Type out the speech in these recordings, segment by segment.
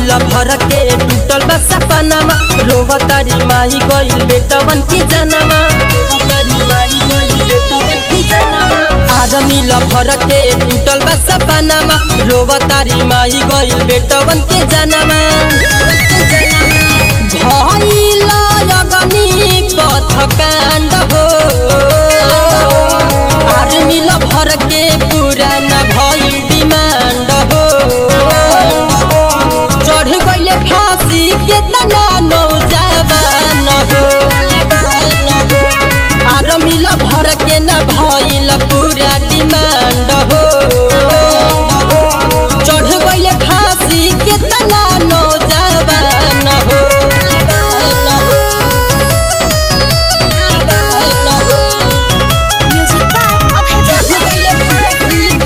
मिल भर के टूटल बा सपनामा रोवा तारी माई गइल बेटवन की जनमा आज मिल भर के टूटल बा सपनामा रोवा तारी माई गइल बेटवन के जनमा भइल अगनी पथ काण्ड हो आज मिल भर के पुराना भइल डिमान्ड हो चढ़ गइले फांसी के तना नौजवान हो आर मिल भर के न भइल पूरा डिमांड हो चढ़ गइले फांसी के तना नौजवान हो Music by Abhay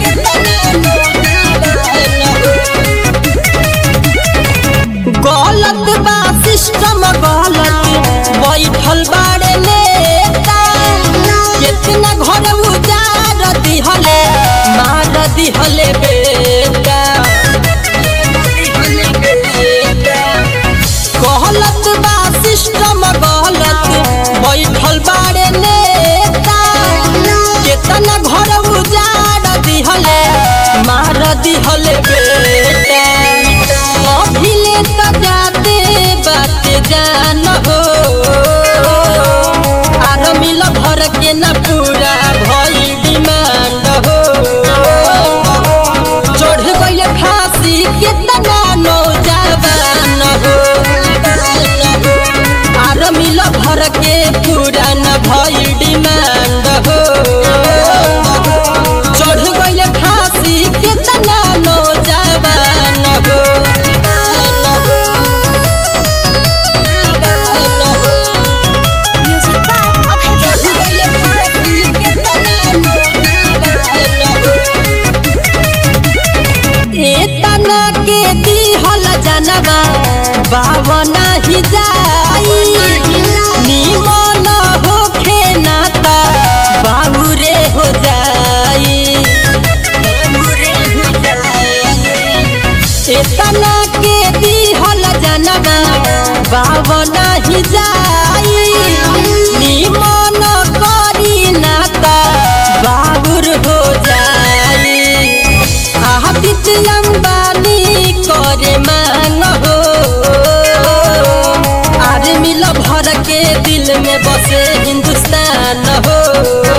गलत बा सिस्टम गलत बैठल बाड़े नेता कितना घर उजार दिहले मार दिहले बेटा गलत बा सिस्टम गलत बैठल बाड़े नेता कितना घर उजार दिहले मार दिहले बेटा अभिले त जाते बाते जान हो आर मिल भर के न पूरा भई डिमांड हो चढ़ गइले फांसी कितना नौजवान हो आर मिल भर के पूरा न भई डिमांड हो चढ़ गइले फांसी कितना नौजवान हो Music by Abhay एतना के दिहल जनवा बावना ही जाई निमन होखे ना त बाबुरे हो जाई एतना के दिहल जनवा बावना ही जाई निमन करी ना त बाबुर हो जाई आदित अंबानी करे मांग हो आर मिल भर के दिल में बसे हिंदुस्तान हो